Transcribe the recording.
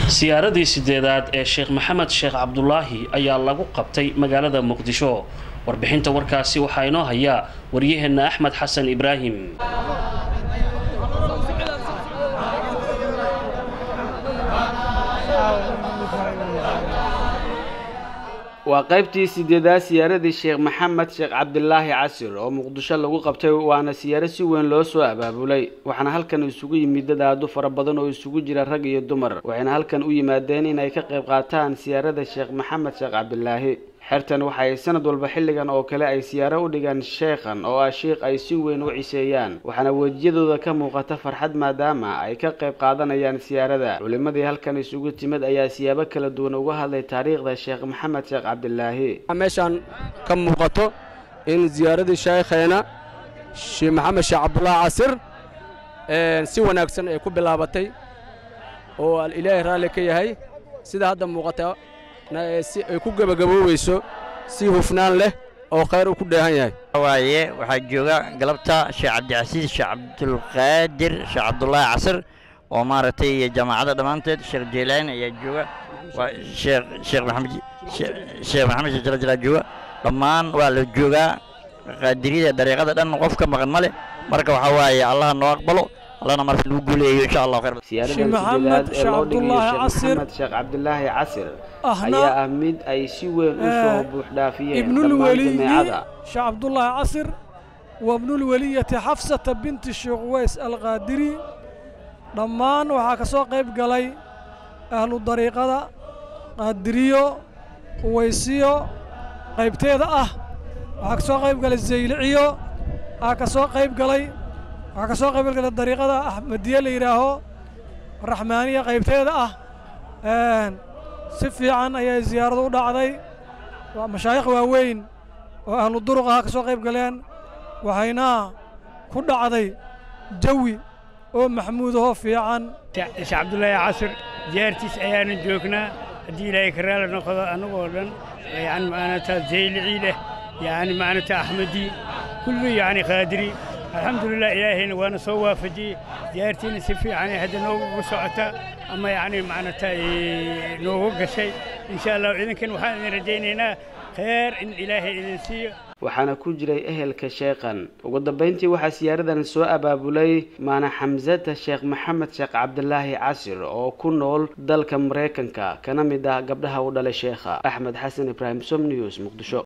siyaaradii sideedaad ee sheekh maxamed sheekh cabdulaahi ayaa lagu qabtay magaalada muqdisho warbixinta warkaasi waxaa inoo hayaa waryaheenna axmed xasan ibraahim waa qaybtii sideedaad siyaaradii sheekh maxamed sheekh cabdilaahi casir oo muqdisho lagu qabtay waana siyaaro si weyn loo soo abaabulay waxaana halkan isugu yimid dad aadu fara badan oo isugu jira rag iyo dumar waxayna halkan u yimaadeen inay ka qayb qaataan siyaarada sheekh maxamed sheekh cabdilaahi xertan waxa ay sanad walba xilligan oo kale ay siyaaro u dhigaan sheekhan oo ah sheikh ay si weyn u ciseeyaan waxaana wejiyadooda ka muuqata farxad maadaama ay ka qayb qaadanayaan siyaarada culimadii halkan isugu timid ayaa siyaabo kala duwan uga hadlay taariikhda sheekh maxamed sheekh cabdilaahi meeshaan ka muuqato in ziyaaradii sheekheena sheekh maxamed sheekh cabdulaahi casir si wanaagsan ay ku bilaabatay oo ilaahay raalli ka yahay sida hadda muuqata si ay ku gebagabooweyso si hufnaan leh oo khayr uu ku dheehan yahay waaye waxaa jooga galabta sheekh cabdicasiis sheekh cabdulqaadir sheekh cabdulaahi casir oo maaragtay jamaacadda dhammaanteed sheekh jeylaani ayaa jooga waa sheekh sheekh maxamed sheekh maxamed sheekh jalajala jooga dhammaan waa la joogaa qaadiriyada dariiqada dhan qof ka maqan ma leh marka waxaa waaye allaha noo aqbalo allana marka lagu guuleeyo insha allah khayr siyaaradan sideedaad ee loo dhigayo sheekh maxamed sheekh cabdilaahi casir ayaa ah mid ay si weyn u soo buuxdhaafiyeen dhammaan jameecada sheekh cabdulaahi casir wabnulweliyati xafsata binti sheekh uways alqaadiri dhammaan waxaa ka soo qayb galay ahlu dariiqada qaadiriyo uwaysiyo qaybteeda ah waxaa ka soo qayb galay zayliciyo waxaa ka soo qayb galay waxaa ka soo qayb galay dariiqada axmediye la yidhaaho raxmaaniya qaybteeda ah si fiican ayay ziyaaradu u dhacday waa mashaayikh waaweyn oo ahlu duruq ah ka soo qayb galeen waxayna ku dhacday jawi oo maxmuudahoo fiican sheekh cabdulaahi casir diyaartiis ayaanan joognaa haddii ilaahay ka raali noqdo annagoo dhan yani macanata zaylicii leh yani macanata axmedi kulli yani qaadiri alxamdulilah ilaahayna waana soo waafajiyey diyaartiina si fiicanay hadda noogu socota ama yani macnata noogu gashay insha allah idinkan waxaan idin rajaynaynaa khayr in ilaahay idin siiyo waxaana ku jiray ehelka sheekhan ugu dambayntii waxaa siyaaradan soo abaabulay maana xamsada sheekh maxamed sheekh cabdilaahi casir oo ku nool dalka maraykanka kana mid ah gabdhaha u dhalay sheekha axmed xasan ibraahim som news muqdisho